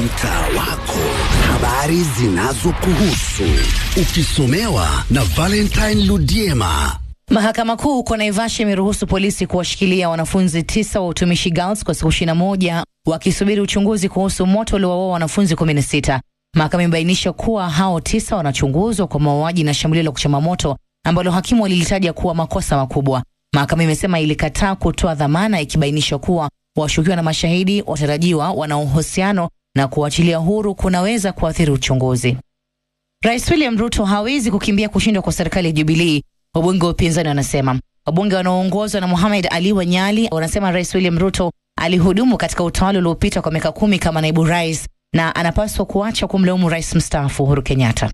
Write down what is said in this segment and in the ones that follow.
mtaa wako, habari zinazokuhusu ukisomewa na Valentine Ludiema. Mahakama Kuu huko Naivasha imeruhusu polisi kuwashikilia wanafunzi tisa wa utumishi girls kwa siku ishirini na moja wakisubiri uchunguzi kuhusu moto uliowaua wanafunzi kumi na sita. Mahakama imebainisha kuwa hao tisa wanachunguzwa kwa mauaji na shambulio la kuchoma moto ambalo hakimu walilitaja kuwa makosa makubwa. Mahakama imesema ilikataa kutoa dhamana ikibainisha kuwa washukiwa na mashahidi watarajiwa wana uhusiano na kuachilia huru kunaweza kuathiri uchunguzi. Rais William Ruto hawezi kukimbia kushindwa kwa serikali ya Jubilii, wabunge wa upinzani wanasema. Wabunge wanaoongozwa na Mohamed Ali Wanyali wanasema Rais William Ruto alihudumu katika utawala uliopita kwa miaka kumi kama naibu rais na anapaswa kuacha kumlaumu rais mstaafu Uhuru Kenyatta.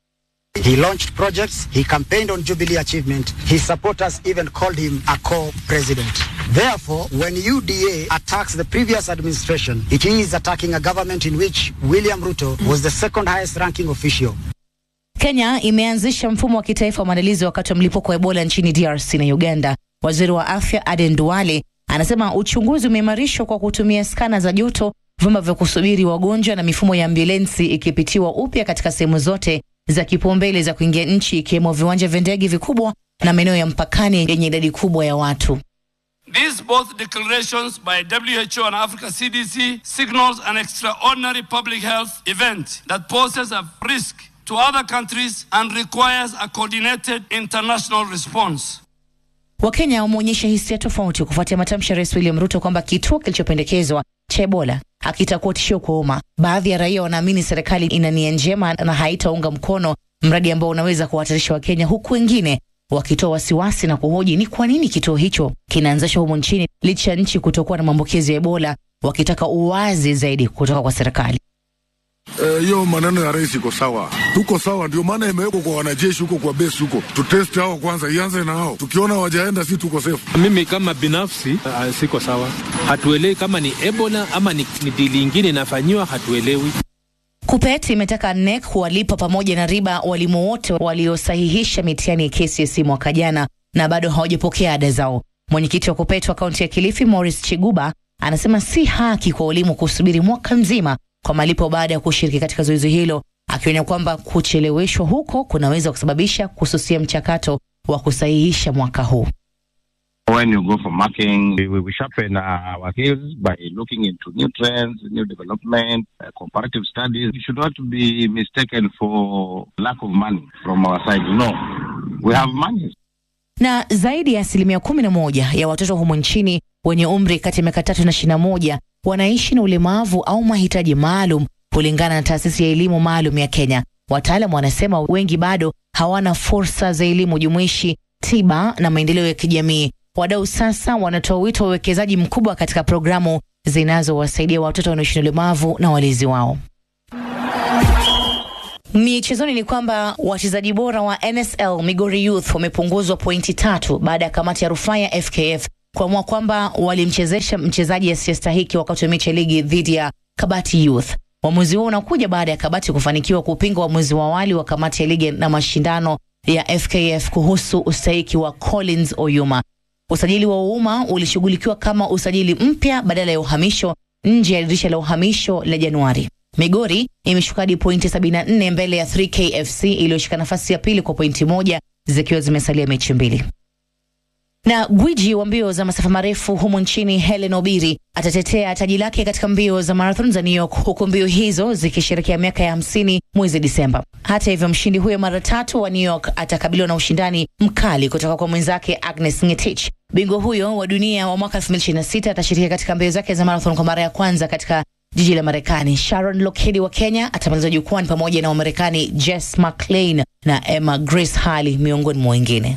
He launched projects, he campaigned on Jubilee achievement, his supporters even called him a co-president. Therefore, when UDA attacks the previous administration, it is attacking a government in which William Ruto was the second highest ranking official. Kenya imeanzisha mfumo wa kitaifa wa maandalizi wakati wa mlipuko wa Ebola nchini DRC na Uganda. Waziri wa afya Aden Duale anasema uchunguzi umeimarishwa kwa kutumia skana za joto, vyumba vya kusubiri wagonjwa na mifumo ya ambulensi ikipitiwa upya katika sehemu zote za kipaumbele za kuingia nchi ikiwemo viwanja vya ndege vikubwa na maeneo ya mpakani yenye idadi kubwa ya watu. These both declarations by WHO and Africa CDC signals an extraordinary public health event that poses a risk to other countries and requires a coordinated international response. Wakenya wameonyesha hisia tofauti kufuatia matamshi ya Rais William Ruto kwamba kituo kilichopendekezwa cha Ebola hakitakuwa tishio kwa umma. Baadhi ya raia wanaamini serikali ina nia njema na haitaunga mkono mradi ambao unaweza kuwahatarisha Wakenya, huku wengine wakitoa wasiwasi na kuhoji ni kwa nini kituo hicho kinaanzishwa humu nchini licha ya nchi kutokuwa na maambukizi ya Ebola, wakitaka uwazi zaidi kutoka kwa serikali. hiyo uh, maneno ya rais iko sawa, tuko sawa. Ndio maana imewekwa kwa wanajeshi huko kwa base huko, tutest hao kwanza, ianze na hao. Tukiona wajaenda, si tuko safe. Mimi kama binafsi uh, siko sawa, hatuelewi kama ni Ebola ama ni, ni dili ingine inafanyiwa, hatuelewi. KUPPET imetaka NEC kuwalipa pamoja na riba walimu wote waliosahihisha mitihani ya KCSE mwaka jana na bado hawajapokea ada zao. Mwenyekiti wa KUPPET wa kaunti ya Kilifi, Morris Chiguba, anasema si haki kwa walimu kusubiri mwaka mzima kwa malipo baada ya kushiriki katika zoezi hilo, akionya kwamba kucheleweshwa huko kunaweza kusababisha kususia mchakato wa kusahihisha mwaka huu. When you go for marking, we will sharpen our skills by looking into new trends, new development, uh, comparative studies. It should not be mistaken for lack of money from our side. No, we have money. Na zaidi ya asilimia kumi na moja ya watoto humu nchini wenye umri kati ya miaka tatu na ishirini na moja wanaishi na ulemavu au mahitaji maalum kulingana na taasisi ya elimu maalum ya Kenya. Wataalam wanasema wengi bado hawana fursa za elimu jumuishi, tiba na maendeleo ya kijamii. Wadau sasa wanatoa wito wa uwekezaji mkubwa katika programu zinazowasaidia watoto wanaoishi na ulemavu na walezi wao. Michezoni ni kwamba wachezaji bora wa NSL Migori Youth wamepunguzwa pointi tatu baada ya kamati ya rufaa ya FKF kuamua kwamba walimchezesha mchezaji asiyestahiki wakati wa mechi ya ligi dhidi ya Kabati Youth. Uamuzi huo unakuja baada ya Kabati kufanikiwa kupinga uamuzi wa awali wa kamati ya ligi na mashindano ya FKF kuhusu ustahiki wa Collins Oyuma. Usajili wa umma ulishughulikiwa kama usajili mpya badala ya uhamisho nje ya dirisha la uhamisho la Januari. Migori imeshuka hadi pointi 74 mbele ya 3K FC iliyoshika nafasi ya pili kwa pointi moja zikiwa zimesalia mechi mbili. Na gwiji wa mbio za masafa marefu humu nchini Helen Obiri atatetea taji lake katika mbio za marathon za New York, huku mbio hizo zikisherekea miaka ya hamsini mwezi Disemba. Hata hivyo, mshindi huyo mara tatu wa New York atakabiliwa na ushindani mkali kutoka kwa mwenzake Agnes Ngetich. Bingwa huyo wa dunia wa mwaka 2026 atashiriki katika mbio zake za marathon kwa mara ya kwanza katika jiji la Marekani. Sharon Lockheed wa Kenya atamaliza jukwani pamoja na Wamarekani Jess McLean na Emma Grace Hali miongoni mwa wengine.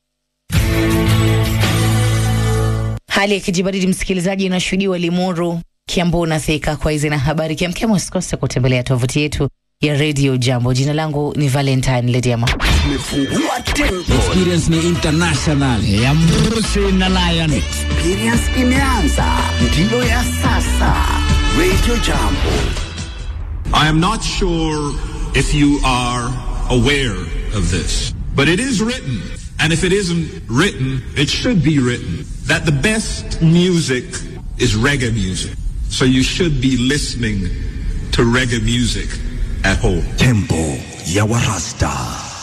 Hali ya kijibaridi msikilizaji, inashuhudiwa Limuru, Kiambu na Thika. Kwa hizi na habari kiamkema, usikose kutembelea tovuti yetu ya Radio Jambo. Jina langu ni Valentine Lediama. Tumefungua tempo, Experience ni international ya Mrusi na Lion. experience imeanza, ndiyo ya sasa. Radio Jambo. I am not sure if you are aware of this, but it is written, and if it isn't written, it should be written, that the best music is reggae music. So you should be listening to reggae music at home. Tempo ya Warasta,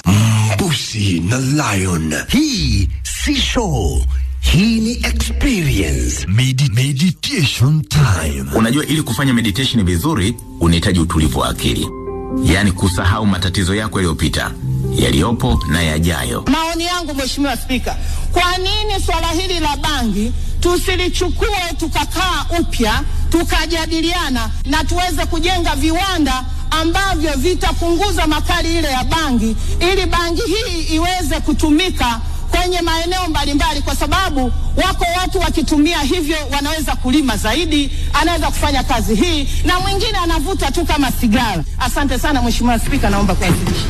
Mbusi na Lion. Hii si show, hii ni experience. Medi meditation time. Unajua, ili kufanya meditation vizuri unahitaji utulivu wa akili, yaani kusahau matatizo yako yaliyopita, yaliyopo na yajayo. Maoni yangu Mheshimiwa Spika, kwa nini swala hili la bangi tusilichukue tukakaa upya tukajadiliana na tuweze kujenga viwanda ambavyo vitapunguza makali ile ya bangi ili bangi hii iweze kutumika kwenye maeneo mbalimbali, kwa sababu wako watu wakitumia hivyo wanaweza kulima zaidi, anaweza kufanya kazi hii, na mwingine anavuta tu kama sigara. Asante sana Mheshimiwa Spika, naomba kuwasilisha.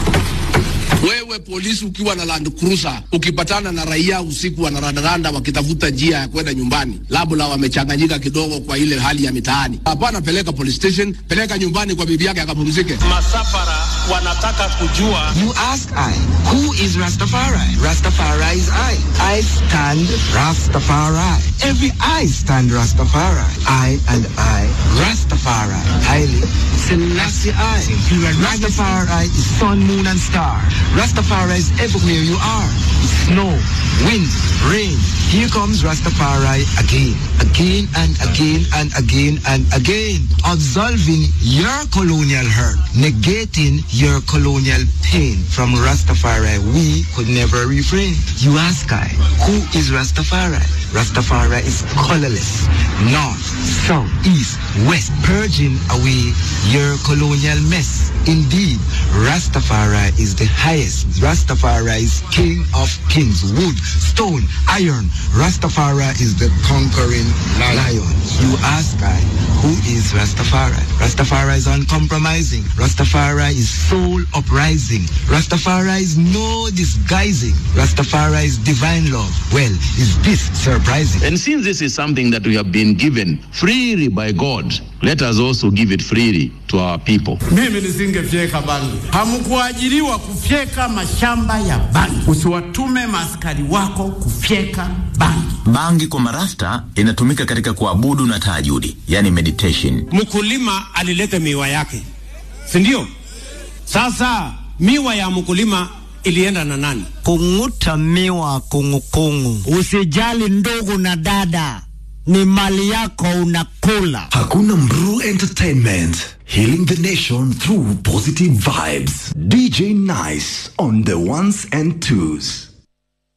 Wewe polisi ukiwa na Land Cruiser ukipatana na raia usiku wanarandaranda wakitafuta njia ya kwenda nyumbani, labda wamechanganyika kidogo kwa ile hali ya mitaani, hapana, peleka police station, peleka nyumbani kwa bibi yake akapumzike. Masafara wanataka kujua. You ask I, who is Rastafari? Rastafari is I. I stand Rastafari. Every I stand Rastafari. I and I, Rastafari. Haile Selassie I. Rastafari is sun, moon and star. Rastafari is everywhere you are. Snow, wind, rain. Here comes Rastafari again, again and again and again and again. Absolving your colonial hurt, negating your colonial pain. From Rastafari, we could never refrain. You ask I, who is Rastafari? Rastafari is colorless, north, south, east, west, purging away your colonial mess. Indeed, Rastafari is the highest. Rastafari is king of kings, wood, stone, iron. Rastafari is the conquering lion. You ask I, who is Rastafari? Rastafari is uncompromising. Rastafari is soul uprising. Rastafari is no disguising. Rastafari is divine love. Well, is this surprising? And since this is something that we have been given freely by God, let us also give it freely to our people. Mimi nisingefyeka bangi. Hamkuajiriwa kufyeka mashamba ya bangi. Usiwatume maaskari wako kufyeka bangi. Bangi kwa marasta inatumika katika kuabudu na tahajudi, yani meditation. Mkulima alileta miwa yake, si ndio? Sasa miwa ya mkulima ilienda na nani? Kung'uta miwa kungukungu. Usijali ndugu na dada, ni mali yako unakula. Hakuna Mru Entertainment, healing the nation through positive vibes. DJ Nice on the ones and twos.